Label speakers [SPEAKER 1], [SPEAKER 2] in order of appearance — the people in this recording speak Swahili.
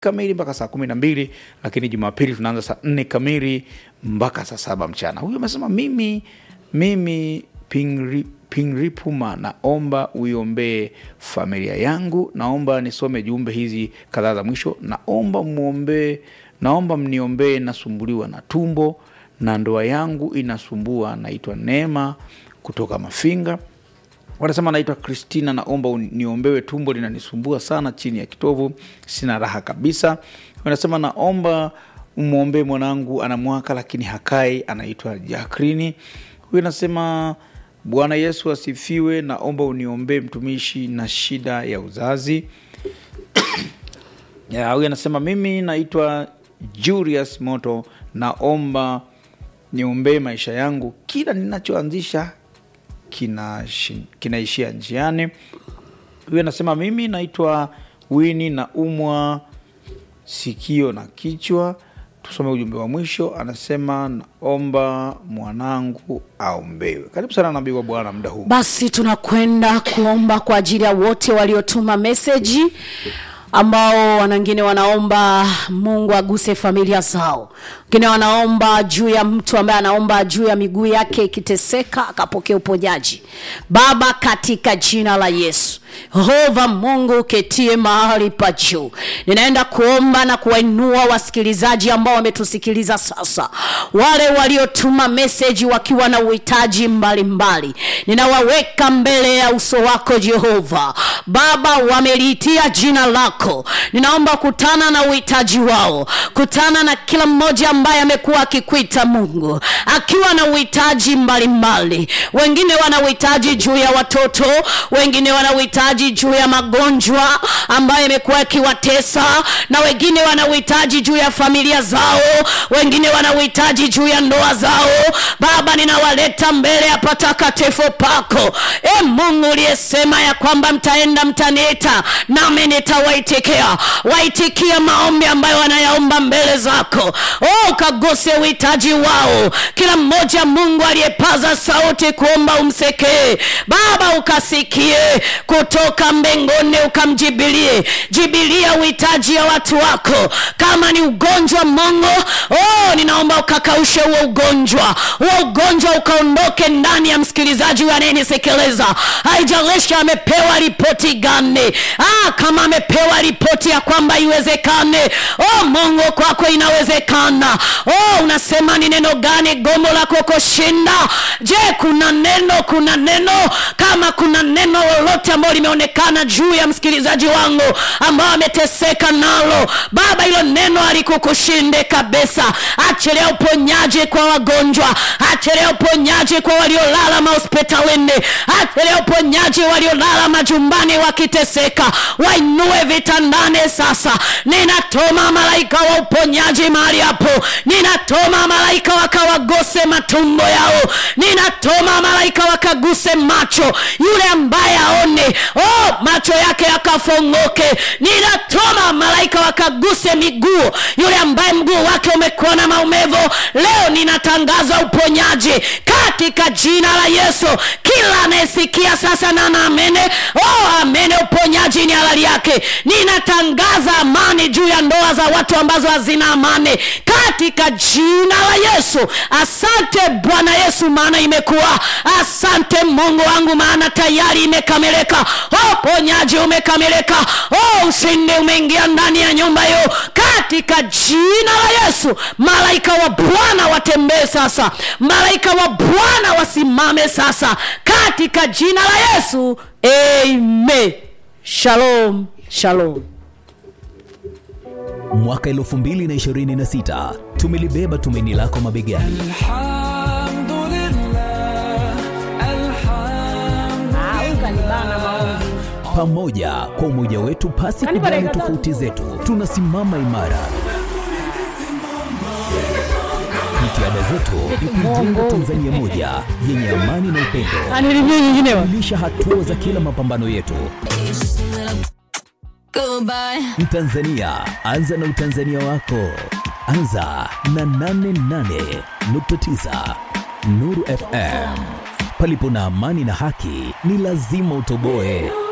[SPEAKER 1] kamili mpaka saa kumi na mbili lakini Jumapili tunaanza saa nne kamili mpaka saa saba mchana. Huyu amesema mimi mimi Pingri, Pingripuma, naomba uiombee familia yangu. Naomba nisome jumbe hizi kadhaa za mwisho. Naomba muombee, naomba mniombee, nasumbuliwa na tumbo na ndoa yangu inasumbua. Naitwa Neema kutoka Mafinga. Wanasema naitwa Kristina, naomba niombewe, tumbo linanisumbua sana chini ya kitovu, sina raha kabisa. Wanasema naomba umwombee mwanangu, ana mwaka lakini hakai, anaitwa Jakrini. Huyu anasema Bwana Yesu asifiwe, naomba uniombee mtumishi na shida ya uzazi. Ya, huyu anasema mimi naitwa Julius Moto, naomba niombee maisha yangu, kila ninachoanzisha kinaishia kina njiani. Huyu anasema mimi naitwa Wini na umwa sikio na kichwa. Tusome ujumbe wa mwisho, anasema naomba mwanangu aombewe. Karibu sana nabii wa Bwana muda huu.
[SPEAKER 2] Basi tunakwenda kuomba kwa ajili ya wote waliotuma meseji ambao wanangine wanaomba Mungu aguse familia zao, wengine wanaomba juu ya mtu ambaye anaomba juu ya miguu yake ikiteseka akapokea uponyaji. Baba, katika jina la Yesu, Yehova Mungu uketie mahali pa juu, ninaenda kuomba na kuwainua wasikilizaji ambao wametusikiliza sasa, wale waliotuma meseji wakiwa na uhitaji mbalimbali, ninawaweka mbele ya uso wako Jehova. Baba, wameliitia jina lako, ninaomba kutana na uhitaji wao, kutana na kila mmoja ambaye amekuwa akikuita Mungu akiwa na uhitaji mbalimbali. Wengine wana uhitaji juu ya watoto, wengine wana uhitaji juu ya magonjwa ambayo yamekuwa yakiwatesa, na wengine wana uhitaji juu ya familia zao, wengine wana uhitaji juu ya ndoa zao. Baba, ninawaleta mbele ya patakatifu pako, e Mungu uliyesema ya kwamba mtaenda mtaniita, nami nitawaitikia. Waitikia maombi ambayo wanayaomba mbele zako. Oh, ukaguse uhitaji wao, kila mmoja Mungu aliyepaza sauti kuomba umsekee Baba, ukasikie kutoka mbinguni, ukamjibilie. Jibilia uhitaji ya watu wako. Kama ni ugonjwa Mungu, oh, ninaomba ukakaushe huo ugonjwa, huo ugonjwa ukaondoke ndani ya msikilizaji huyu anayenisikiliza. Haijalishi amepewa ripoti gani, ah, kama amepewa ripoti ya kwamba iwezekane, oh Mungu, kwako inawezekana. Oh, unasema ni neno gani gombo lako kushinda? Je, kuna neno, kuna neno, kama kuna neno lolote ambalo limeonekana juu ya msikilizaji wangu ambao ameteseka nalo, Baba, hilo neno alikukushinde kabisa. Achilia uponyaji kwa wagonjwa, achilia uponyaji kwa waliolala mahospitalini, achilia uponyaji waliolala majumbani wakiteseka, wainue vitandani sasa. Ninatoma malaika wa uponyaji mahali hapo, ninatoma malaika wakawaguse matumbo yao, ninatoma malaika wakaguse macho, yule ambaye aone, oh, macho yake yakafongoke. Ninatoma malaika wakaguse miguu, yule ambaye mguu wake umekuwa na maumivu, leo ninatangaza uponyaji katika jina la Yesu. Kila anayesikia sasa na naamene, oh, amene, uponyaji ni halali yake. Ninatangaza amani juu ya ndoa za watu ambazo hazina amani katika jina la Yesu. Asante Bwana Yesu, maana imekuwa. Asante Mungu wangu, maana tayari imekamilika. Oh, ponyaji umekamilika. Oh, ushindi umeingia ndani ya nyumba hiyo katika jina la Yesu. Malaika wa Bwana watembee sasa, malaika wa Bwana wasimame sasa katika jina la Yesu. Amen. Shalom, shalom.
[SPEAKER 3] Mwaka 2026 tumelibeba tumaini lako mabegani. Pamoja kwa umoja wetu, pasi kujali tofauti zetu, tunasimama imara. Jitihada zetu ni kuijenga Tanzania moja yenye amani na upendo, kulisha hatua za kila mapambano yetu. Mtanzania, anza na utanzania wako. Anza na 88.9 Nuru FM. Palipo na amani na haki, ni lazima utoboe.